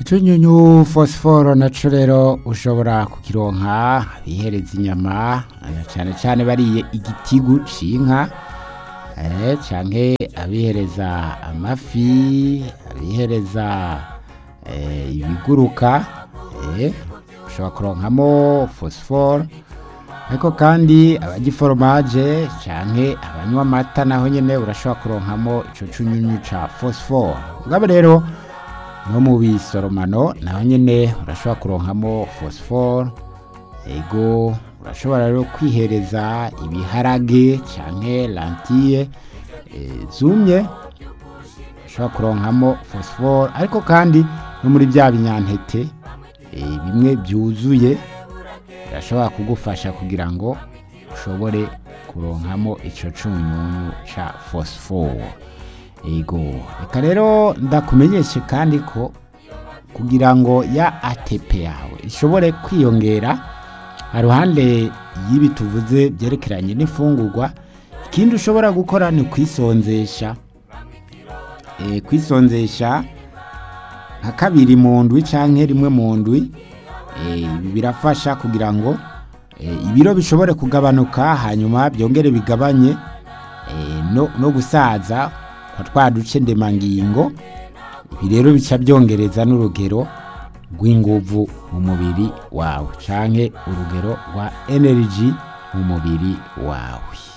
utunyunyu fosiforo naco rero ushobora kukironka abihereza inyama na cane cane bariye igitigu c'inka eh, canke abihereza amafi abihereza eh, ibiguruka eh, ushobora kuronkamo fosiforo ariko kandi abarya iforomaje canke abanywa amata naho nyene urashobora kuronkamo ico cunyunyu ca fosiforo mugabo rero no mu bisoromano naho nyene urashobora kuronkamo fosiforo ego urashobora rero kwihereza ibiharage canke lantille eh, zumye ushobora kuronkamo fosiforo ariko kandi no muri bya binyantete eh, bimwe byuzuye birashobora kugufasha kugira ngo ushobore kuronkamo ico cunyunyu ca fosiforo ego reka rero ndakumenyeshe kandi ko kugira ngo ya ATP yawe ishobore kwiyongera haruhande y'ibi tuvuze byerekeranye n'ifungurwa ikindi ushobora gukora ni kwisonzesha e, kwisonzesha nka kabiri mu ndwi canke rimwe mu ndwi e, ibi birafasha kugira ngo e, ibiro bishobore kugabanuka hanyuma byongere bigabanye e, no, no gusaza kwa twa duce ndemangingo ibi rero bica byongereza n'urugero rw'inguvu mu mubiri wawe canke urugero rwa energy mu mubiri wawe